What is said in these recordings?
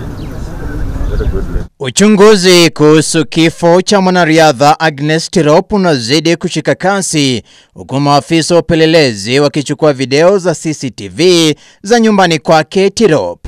Uchunguzi kuhusu kifo cha mwanariadha Agnes Tirop unazidi kushika kasi huku maafisa wa upelelezi wakichukua video za CCTV za nyumbani kwake Tirop.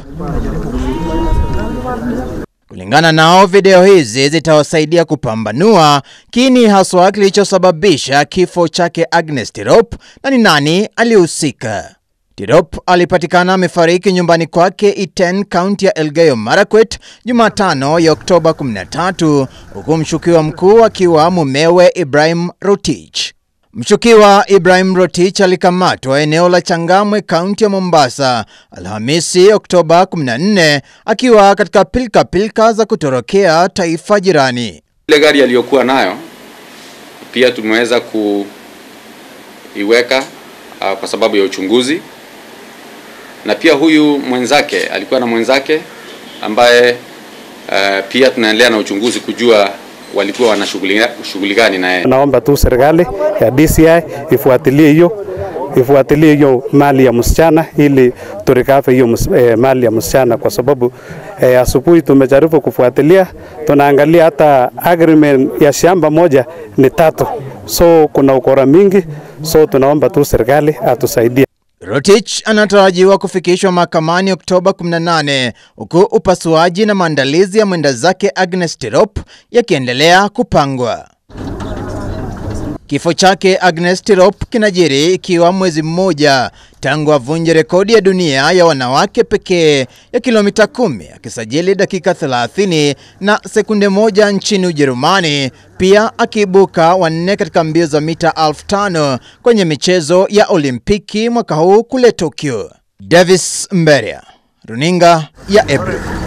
Kulingana nao, video hizi zitawasaidia kupambanua kini haswa kilichosababisha kifo chake Agnes Tirop na ni nani alihusika. Tirop alipatikana amefariki nyumbani kwake Iten, kaunti ya Elgeyo Marakwet Jumatano ya Oktoba 13, huku mshukiwa mkuu akiwa mumewe Ibrahim Rotich. Mshukiwa Ibrahim Rotich alikamatwa eneo la Changamwe, kaunti ya Mombasa Alhamisi Oktoba 14 akiwa katika pilka pilka za kutorokea taifa jirani. Ile gari aliyokuwa nayo pia tumeweza kuiweka uh, kwa sababu ya uchunguzi, na pia huyu mwenzake alikuwa na mwenzake ambaye uh, pia tunaendelea na uchunguzi kujua walikuwa wana shughuli gani na yeye. Naomba tu serikali ya DCI ifuatilie hiyo ifuatilie hiyo mali ya msichana ili turikafe hiyo eh, mali ya msichana, kwa sababu eh, asubuhi tumejaribu kufuatilia, tunaangalia hata agreement ya shamba moja ni tatu, so kuna ukora mingi, so tunaomba tu serikali atusaidie. Rotich anatarajiwa kufikishwa mahakamani Oktoba 18 huku upasuaji na maandalizi ya mwenda zake Agnes Tirop yakiendelea kupangwa. Kifo chake Agnes Tirop kinajiri ikiwa mwezi mmoja tangu avunje rekodi ya dunia ya wanawake pekee ya kilomita kumi akisajili dakika 30 na sekunde moja nchini Ujerumani, pia akiibuka wanne katika mbio za mita elfu tano kwenye michezo ya Olimpiki mwaka huu kule Tokyo. Davis Mberia, runinga ya Ebru.